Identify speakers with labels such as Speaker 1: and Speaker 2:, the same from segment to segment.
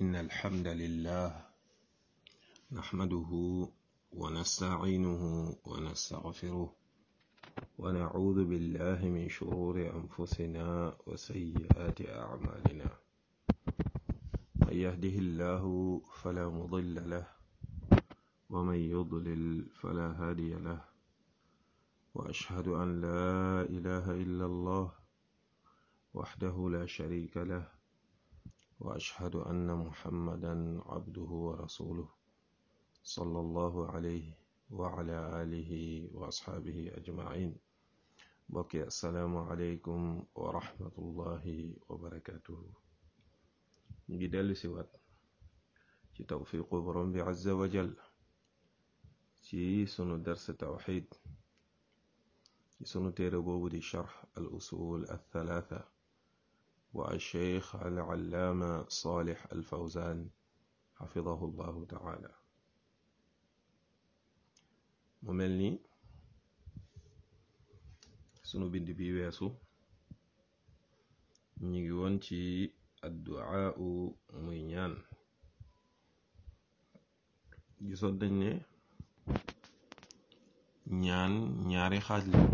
Speaker 1: إن الحمد لله نحمده ونستعينه ونستغفره ونعوذ بالله من شرور أنفسنا وسيئات أعمالنا من يهده الله فلا مضل له ومن يضلل فلا هادي له وأشهد أن لا إله إلا الله وحده لا شريك له وأشهد أن محمدا عبده ورسوله صلى الله عليه وعلى آله وأصحابه أجمعين بقي السلام عليكم ورحمة الله وبركاته نجدل سوات ci tawfiqu borom bi azza wa jal ci sunu dars tawxid ci sunu téere boobu di charx al usul al thalatha wa al cheikh al allaama salih al fawzan xafidahu llahu taala mu mel ni sunu bind bi weesu ñu ngi woon ci adduaa muy ñaan gisoon nañ ne ñaan ñaari xaaj la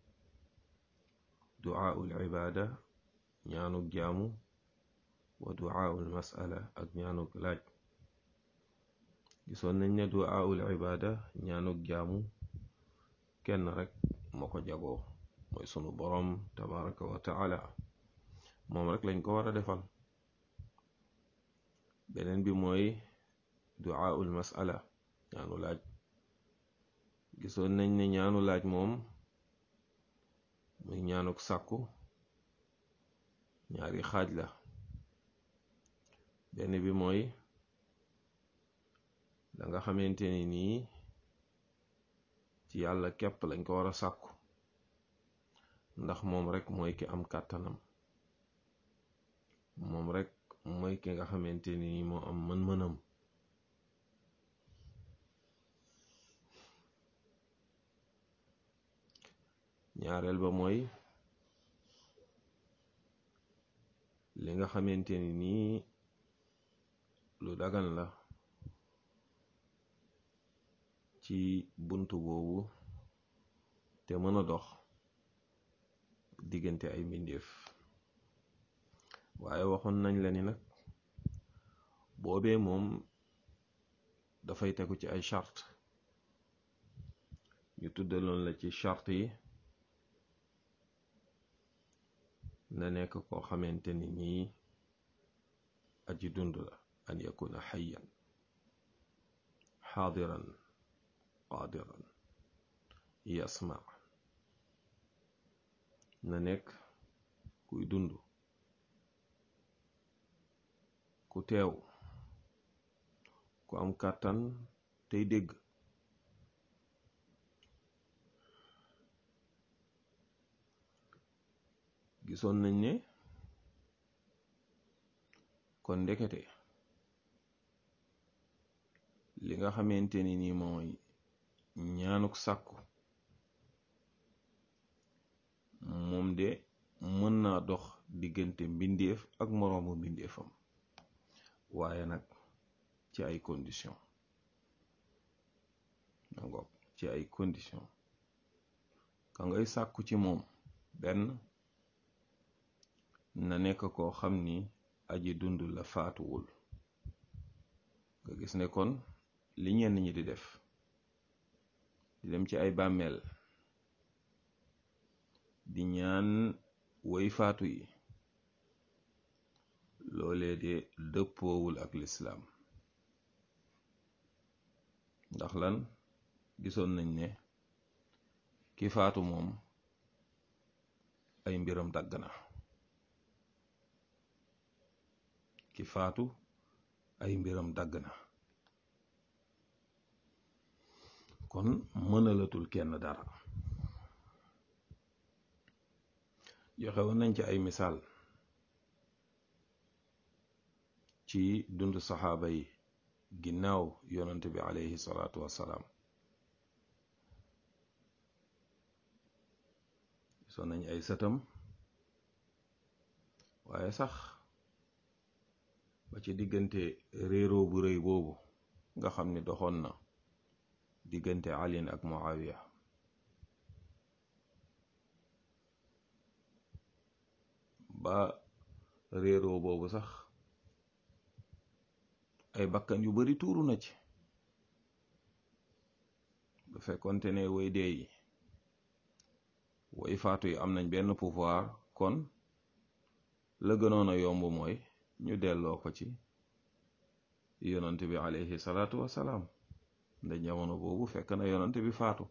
Speaker 1: duaaul ibaada ñaanuk jaamu wa duaaul masala ak ñaanuk laaj gisoon nañ ne duaaul ibaada ñaanuk jaamu kenn rek moo ko jagoo mooy sunu boroom tabaraka wa taala moom rek lañ ko war a defal beneen bi mooy duaaul masala ñaanu laaj gisoon nañ ne ñaanu laaj moom muy ñaanuk sàkku ñaari xaaj la benn bi mooy la nga xamante ni nii ci yàlla képp lañ ko war a sàkku ndax moom rek mooy ki am kàttanam moom rek mooy ki nga xamante ni nii moo am mën-mënam ñaareel ba mooy li nga xamante ni nii lu dagan la ci buntu boobu te mën a dox diggante ay mbindeef waaye waxoon nañ la ni nag boobee moom dafay tegu ci ay charte ñu tuddaloon la ci charte yi na nekk koo xamante ni nii aji dund la an yakuna xayan xaadiran qaadiran yasma na nekk kuy dund ku teew ku am kàttan tey dégg gisoon nañ ne kon ndekete li nga xamante ni nii mooy ñaanuk sàkku moom de mën naa dox diggante mbindeef ak moroomu mbindeefam waaye nag ci ay condition nangoog ci ay condition ka ngay sàkku ci moom benn na nekk koo xam ni aji dund la faatuwul nga gis ne kon li ñenn ñi di def di dem ci ay bàmmeel di ñaan woy faatu yi loolee de dëppoowul ak lislaam ndax lan gisoon nañ ne ki faatu moom ay mbiram dagg na ki faatu ay mbiram dagg na kon mënalatul kenn dara joxe woon nañ ci ay misaal ci dund saxaaba yi ginnaaw yonent bi alayhi salaatu wassalaam gisoon nañ ay sëtam waaye sax ba ci diggante réeroo bu rëy boobu nga xam ni doxoon na diggante alin ak muawiya ba réeroo boobu sax ay bakkan yu bari tuuru na ci bu fekkonte ne way dee yi way faatu yi am nañ benn pouvoir kon la gënoon a yomb mooy ñu delloo ko ci yonant bi alayhi salaatu wasalaam nda jamono boobu fekk na yonant bi faatu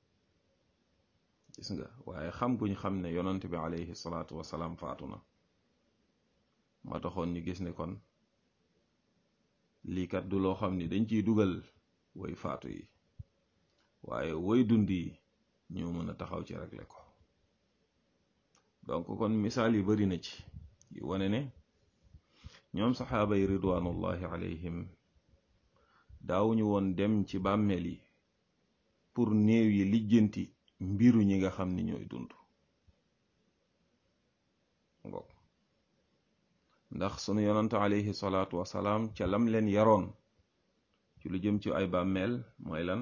Speaker 1: gis nga waaye xam guñ xam ne yonant bi alayhi salaatu wasalaam faatu na ma taxoon ñu gis ne kon lii kat du loo xam ni dañ ciy dugal way faatu yi waaye way dund yi ñoo mën a taxaw ci régler ko donc kon misaal yi bari na ci yu wane ne ñoom saxaaba yi ridwanullahi alayhim daawuñu woon dem ci bàmmeel yi pour néew yi lijjanti mbiru ñi nga xam ni ñooy dund ngo ndax sunu yonante alayhi salaatu wasalaam ca lam leen yaroon ci lu jëm ci ay bàmmeel mooy lan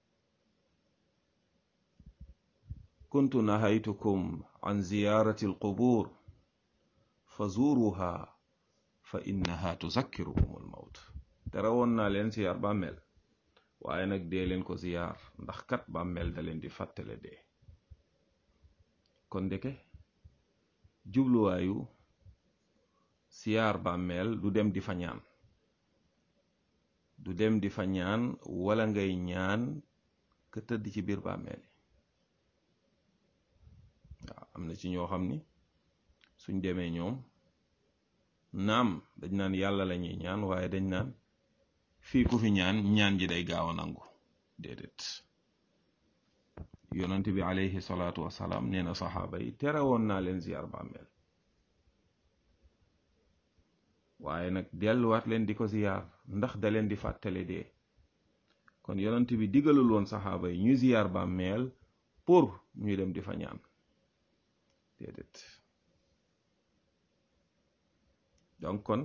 Speaker 1: kuntu nahaytukum an ziyarati alqubur fa zuruha fa innaha tuzakkirukum almawt tere woon naa leen ziyaar bàmmeel waaye nag dee leen ko ziyaar ndax kat bàmmeel da leen di fàttale dee kon ndeke jubluwaayu siyaar bàmmeel du dem di fa ñaan du dem di fa ñaan wala ngay ñaan ka tëdd ci biir bàmmeel waaw am na ci ñoo xam ni suñ demee ñoom naam dañ naan yàlla la ñuy ñaan waaye dañ naan fii ku fi ñaan ñaan ji day gaaw a nangu déedéet yonent bi alayhi salaatu wasalaam nee na saxaaba yi tere woon naa leen ziyaar bàmmeel waaye nag delluwaat leen di ko ziyaar ndax da leen di fàttale dee kon yonent bi digalul woon saxaaba yi ñu ziyaar bàmmeel pour ñuy dem di fa ñaan déedéet donc kon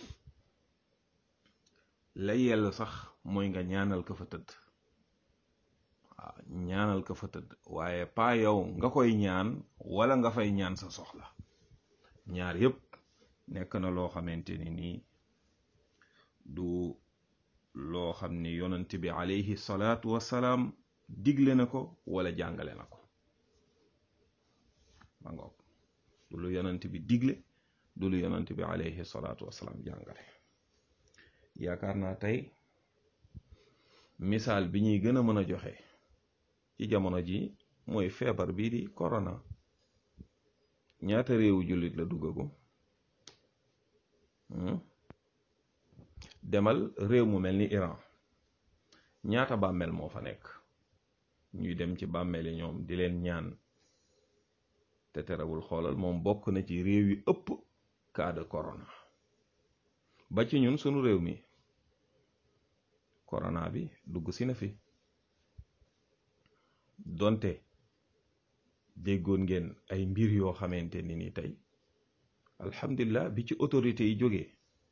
Speaker 1: la yell sax mooy nga ñaanal ka fa tëdd waaw ñaanal ka fa tëdd waaye paa yow nga koy ñaan wala nga fay ñaan sa soxla ñaar yépp nekk na loo xamante ni nii du loo xam ni yonent bi alayhi salaatu wasalaam digle na ko wala jàngale na ko ma ngoog du lu yonent bi digle du lu yonent bi alayhi salaatu wasalaam jàngale yaakaar naa tey misaal bi ñuy gën a mën a joxe ci jamono ji mooy feebar bii di corona ñaata réewu jullit la duggagu demal réew mu mel ni Iran ñaata bàmmeel moo fa nekk ñuy dem ci bàmmeel yi ñoom di leen ñaan te terewul xoolal moom bokk na ci réew yi ëpp cas de corona ba ci ñun sunu réew mi corona bi dugg si na fi donte déggoon ngeen ay mbir yoo xamante ni ni tey alhamdulilah bi ci autorité yi jógee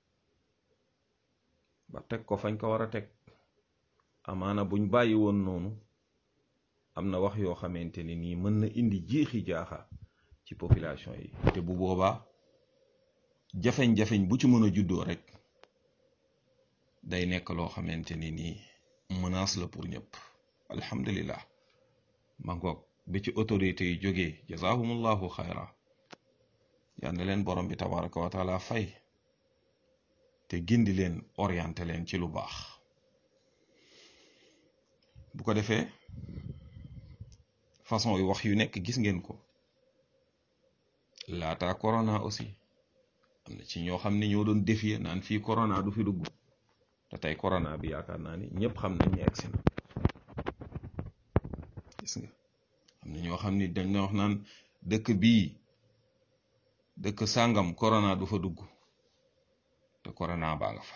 Speaker 1: ba teg ko fañ ko war a teg amaana buñ bàyyi woon noonu am na wax yoo xamante ni nii mën na indi jeexi jaaxa ci population yi te bu boobaa jafeñ-jafeñ bu ci mën a juddoo rek day nekk loo xamante ni nii menace la pour ñëpp alhamdulillah ma ngoog bi ci autorité yi jógee jazahumullahu xayra yal na leen borom bi tabaraka wa taala fay te gindi leen orienté leen ci lu baax bu ko defee façon yu wax yu nekk gis ngeen ko laata corona aussi am na ci ñoo xam ne ñoo doon défier naan fii corona du fi dugg te tey corona bi yaakaar naa ni ñëpp xam nañ ne egsi na gis nga am na ñoo xam ni dañ na wax naan dëkk bii dëkk sàngam corona du fa dugg te corona baa nga fa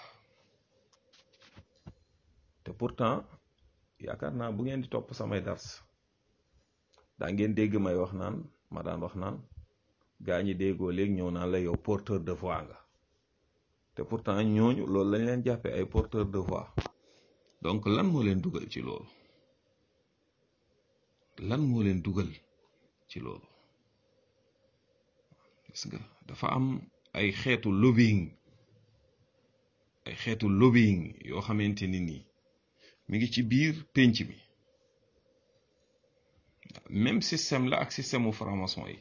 Speaker 1: te pourtant yaakaar naa bu ngeen di topp samay dars daa ngeen dégg may wax naan ma daan wax naan gaa ñi déggoo léegi ñëw naan la yow porteur de voix nga te pourtant ñooñu loolu lañ leen jàppee ay porteurs de voix donc lan moo leen dugal ci loolu lan moo leen dugal ci loolu gis nga dafa am ay xeetu lobbying ay xeetu lobbying yoo xamante ni nii mi ngi ci biir pénc mi même système la ak système mu franc-maçon yi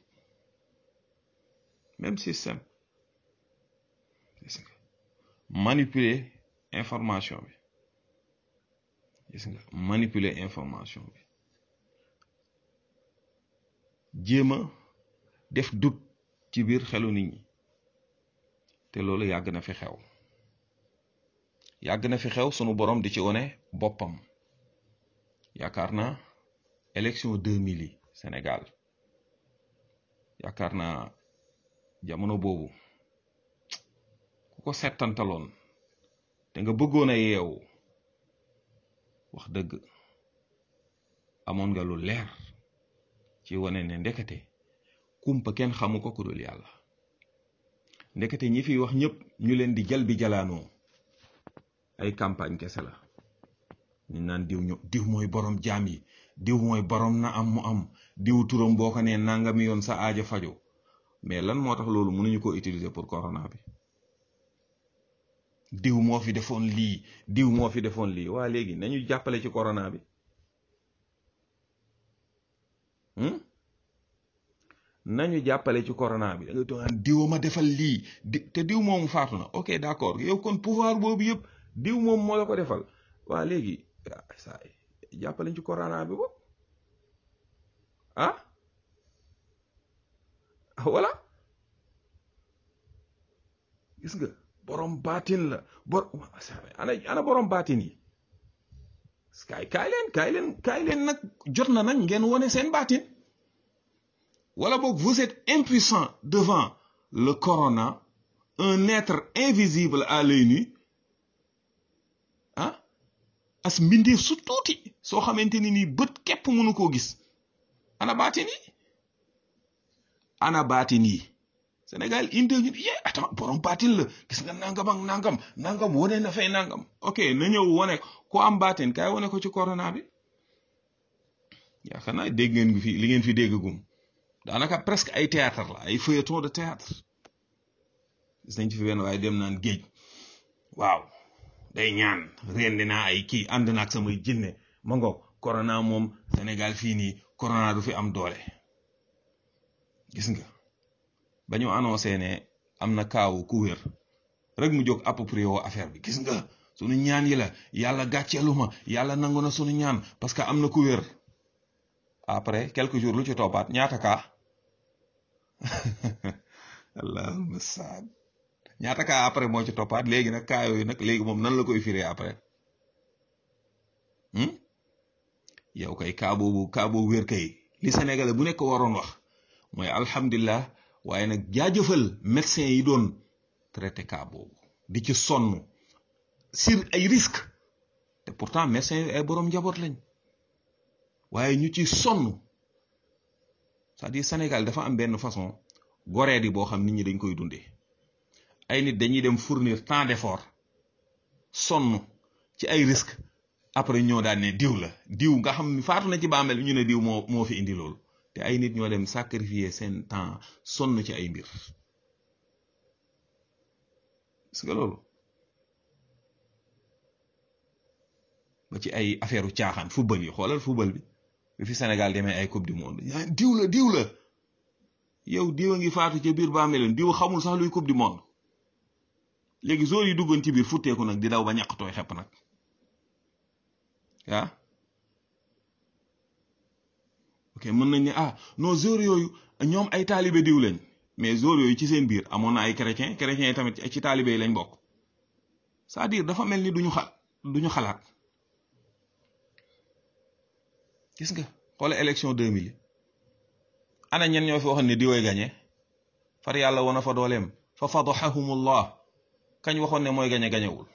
Speaker 1: même système gis nga manipuler information bi gis nga manipuler information bi jéem a def doute ci biir xelu nit ñi te loolu yàgg na fi xew yàgg na fi xew sunu borom di ci wone boppam yaakaar naa élection 2000 yi Sénégal yaakaar naa jamono boobu ku ko settantaloon te nga bëggoon a yeewu wax dëgg amoon nga lu leer ci wane ne ndekete kumpa kenn xamu ko ku dul yàlla ndekete ñi fiy wax ñëpp ñu leen di jal bi jalaanoo ay campagne kese la ñu naan diw ñu diw mooy borom jaam yi diw mooy borom na am mu am diw turam boo ko nee nangami yoon sa aaja fajo mais lan moo tax loolu mënuñu ko utiliser pour corona bi diw moo fi defoon lii diw moo fi defoon lii waa léegi nañu jàppale ci corona bi nañu jàppale ci corona bi da nga toog diw ma defal lii di te diw moomu faatu na ok d'accord yow kon pouvoir boobu yëpp diw moom moo la ko defal waa léegi saa jàppale ci corona bi bopp ah voilà gis nga borom baatin la bor ana ana borom baatin yi kaay kaay leen kaay leen kaay leen nag jot na nag ngeen wone seen baatin wala boog vous êtes impuissant devant le corona un être invisible à l'œil nu ah as mbindeef su tuuti soo xamante ni nii bët képp mënu koo gis ana baatin yi ana baatin yi Sénégal indi ñu yee attends borom baatin la gis nga nangam ak nangam nangam wane na fay nangam ok na ñëw wane ko am baatin kaay wane ko ci corona bi yaakaar naa dégg ngeen fi li ngeen fi dégg gum daanaka presque ay théâtre la ay feuilleton de théâtre gis nañ ci fi benn waaye dem naan géej waaw day ñaan rendi naa ay kii ànd naag samay jinne ma ngoog corona moom Sénégal fii nii corona du fi am doole gis nga ba ñu annoncé ne am na kaawu ku wér rek mu jóg approprié woo affaire bi gis nga sunu ñaan yi la yàlla gàcceelu ma yàlla nangu na sunu ñaan parce que am na ku wér après quelques jours lu ci toppaat ñaata kaa allahumma saad ñaata kaa après moo ci toppaat léegi nag kaa yooyu nag léegi moom nan la koy firee après yow kay kaa boobu kaa boobu wér kay li Sénégalais bu nekk waroon wax mooy alhamdulilah waaye nag jaajëfal médecin yi doon traité cas boobu di ci sonn sur ay risque te pourtant médecin yi ay boroom njaboot lañ waaye ñu ci sonn c'est-à-dire Sénégal dafa am benn façon goree di boo xam nit ñi dañ koy dundee ay nit dañuy dem fournir tant d'effort sonn ci ay risque après ñoo daan ne diw la diw nga xam ni faatu na ci bàmmeel ñu ne diw moo moo fi indi loolu te ay nit ñoo dem sacrifier seen temps sonn ci ay mbir gis nga loolu ba ci ay affaire u caaxaan football yi xoolal football bi bi fi Sénégal demee ay coupe du monde diw la diw la yow diw a ngi faatu ca biir bàmmeelam diw xamul sax luy coupe du monde léegi zone yi duggoon ci biir futteeku nag di daw ba ñàkk tooy xepp nag ah ok mën nañ ne ah non zone yooyu ñoom ay taalibe diw lañ mais zone yooyu ci seen biir amoon na ay chrétien chrétiens yi tamit ci taalibe yi lañ bokk c'est-à-dire dafa mel ni duñu xal duñu xalaat gis nga xoola élection 2000 yi ana ñen ñoo fi waxoon ne diwoy gañe far yàlla wana fa dooleem fa fadaxahumullah kañ waxoon ne mooy gañe gañewul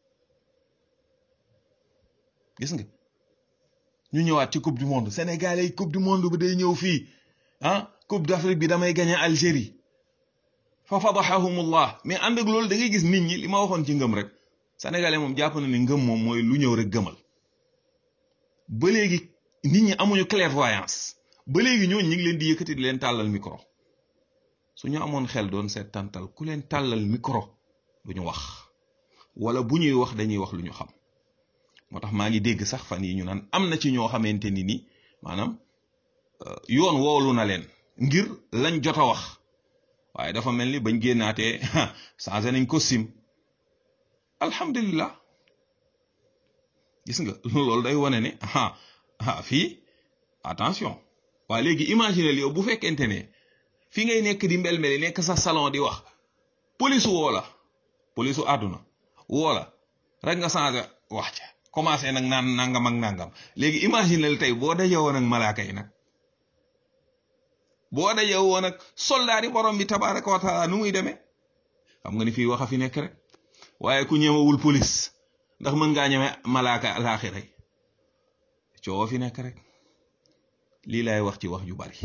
Speaker 1: gis nga ñu ñëwaat ci coupe du monde Sénégal yi coupe du monde bi day ñëw fii ah coupe d'Afrique bi damay gañe Algérie fa fadaxahumullah mais ànd ak loolu da ngay gis nit ñi li ma waxoon ci ngëm rek sénégalais moom jàpp na ni ngëm moom mooy lu ñëw rek gëmal ba léegi nit ñi amuñu clairvoyance ba léegi ñooñu ñu ngi leen di yëkkati di leen tàllal micro su ñu amoon xel doon seet tàntal ku leen tàllal micro du ñu wax wala bu ñuy wax dañuy wax lu ñu xam moo tax maa ngi dégg sax fan yi ñu naan am na ci ñoo xamante ni ni maanaam yoon woolu na leen ngir lañ jot a wax waaye dafa mel ni bañ génnaatee changé nañ ko sim alhamdulillah gis nga loolu day wane ne ah ah fii attention waaye léegi imaginez yow bu fekkente ne fi ngay nekk di mbel-mbeli nekk sa salon di wax police woo la police u àdduna woo la rek nga changé wax ca commencé nag naan nangam ak nangam léegi imaginez tey boo dajee woon ak malaaka yi nag boo dajee woon ak soldat yi borom bi tabaraka wa taala nu muy demee xam nga ni fii wax a fi nekk rek waaye ku ñemewul police ndax mën ngaa ñeme malaaka alaaxira yi coow fi nekk rek lii lay wax ci wax ju bari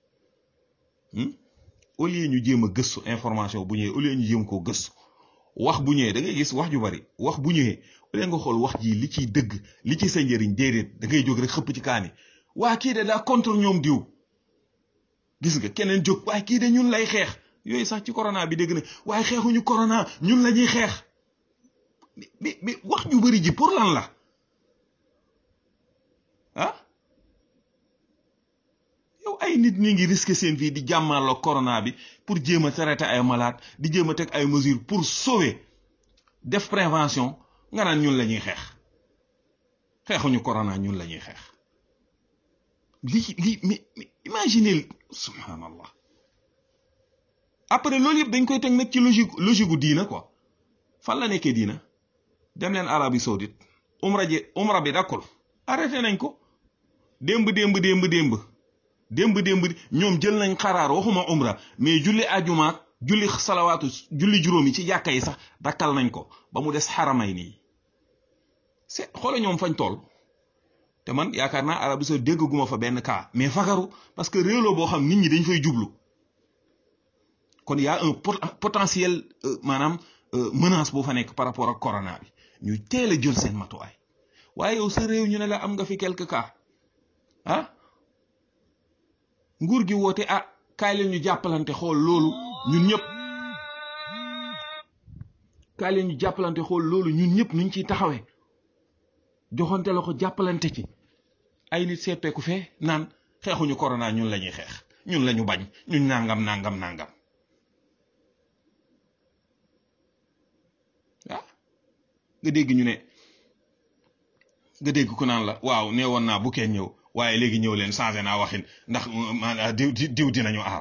Speaker 1: au lieu ñu jéem a gëstu information bu ñëwee au lieu ñu jéem koo gëstu wax bu ñëwee da ngay gis wax ju bari wax bu ñëwee au lieu nga xool wax ji li ciy dëgg li ci sa njëriñ déedéet da ngay jóg rek xëpp ci kaani waa kii de daa contre ñoom diw gis nga keneen jóg waaye kii de ñun lay xeex yooyu sax ci corona bi dégg na waaye xeexuñu corona ñun la ñuy xeex mais mais wax ju bari ji pour lan la ah yow ay nit ñi ngi risqué seen vie di jàmmaloo corona bi pour jéem a traité ay malade di jéem a teg ay mesures pour sauver def prévention nga naan ñun la ñuy xeex xeexuñu corona ñun la ñuy xeex lii lii mais imaginez subhanallah après loolu yëpp dañ koy teg nag ci logique logique gu diina quoi fan la nekkee diina dem leen Arabie Saoudite umra ji umra bi dakkul arrêté nañ ko démb démb démb démb démb démb ñoom jël nañ xaraar waxuma umra mais julli ajumaak julli salawaatu julli juróomi ci jàkka yi sax dakkal nañ ko ba mu des xaramay nii c'est xoole ñoom fañ toll te man yaakaar naa Arabie Saoudite déggaguma fa benn cas mais fagaru parce que réew la boo xam nit ñi dañ fay jublu kon y a un potentiel maanaam menace boo fa nekk par rapport ak corona bi ñu teel a jël seen matuwaay waaye yow sa réew ñu ne la am nga fi quelques cas ah nguur gi woote ah kaay leen ñu jàppalante xool loolu ñun ñëpp kaay leen ñu jàppalante xool loolu ñun ñëpp nuñ ciy taxawee joxante la ko jàppalante ci ay nit seppeeku fee naan xeexuñu corona ñun la ñuy xeex ñun la ñu bañ ñun nangam nangam nangam ah nga dégg ñu ne nga dégg ku naan la waaw nee woon naa bu kenn ñëw waaye léegi ñëw leen changé naa waxin ndax diw diw dinañu aar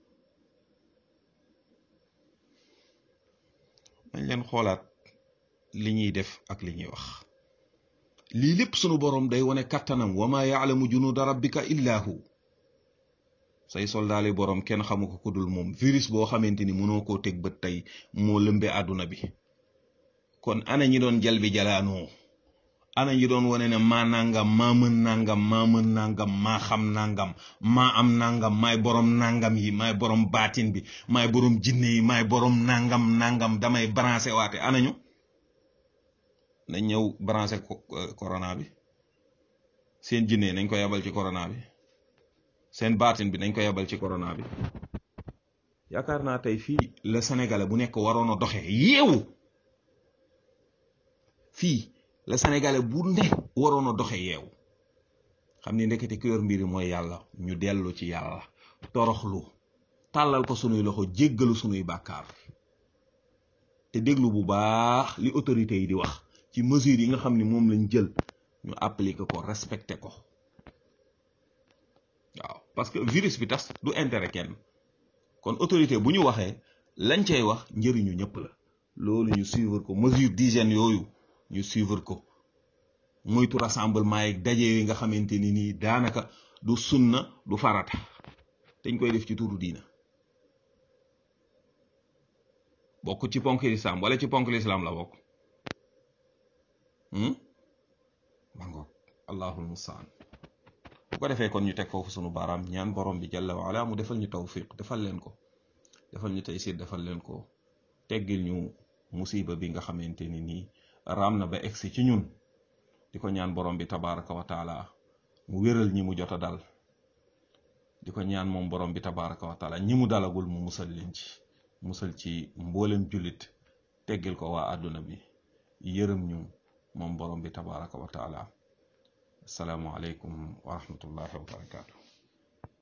Speaker 1: dañ leen xoolaat li ñuy def ak li ñuy wax lii lépp sunu boroom day wane kattanam wa ma yaalamu junuuda rabbika illa hu say soldaali boroom kenn xamu ko ku dul moom virus boo xamante ni mënoo koo teg bët tey moo lëmbe àdduna bi kon ana ñi doon jal bi jalaanoo ana ñi doon wane ne maa nangam maa mën nangam maa mën nangam maa xam nangam maa am nangam maay borom nangam yi maay borom baatin bi maay borom jinne yi maay borom nangam nangam damay branché waate ana ñu nañ ñëw branché corona bi seen jinne nañ ko yabal ci corona bi seen baatin bi nañ ko yabal ci corona bi yaakaar naa tey fii la sénégalais bu nekk waroon a doxee yeewu fii la sénégalais bu ne waroon a doxe yeewu xam ni ndekete ku yor mbiri mooy yàlla ñu dellu ci yàlla toroxlu tàllal ko sunuy loxo jéggalu sunuy bàkkaar te déglu bu baax li autorités yi di wax ci mesures yi nga xam ni moom lañ jël ñu appliquer ko respecter ko waaw parce que virus bi tas du intérêt kenn kon autorité bu ñu waxee lañ cay wax njëriñu ñëpp la loolu ñu suivre ko mesure d'hygiène yooyu ñu suivre ko moytu rassemblement yi daje yi nga xamante ni nii daanaka du sunna du farata dañ koy def ci turu diina bokk ci ponk lislaam wala ci ponk lislaam la bokk mangoog allahul mustaan bu ko defee kon ñu teg foofu sunu baaraam ñaan borom bi jalla wa ala mu defal ñu tawfiq defal leen ko defal ñu taysir defal leen ko teggil ñu musiba bi nga xamante ni nii raam na ba egsi ci ñun di ko ñaan borom bi tabaraka wa taala mu wéral ñi mu jot a dal di ko ñaan moom borom bi tabaraka wa taala ñi mu dalagul mu musal leen ci musal ci mboolem jullit teggil ko waa àdduna bi yërëm ñu moom borom bi tabaraka wa taala asalaamu aleykum wa rahmatullahi wa barakaatu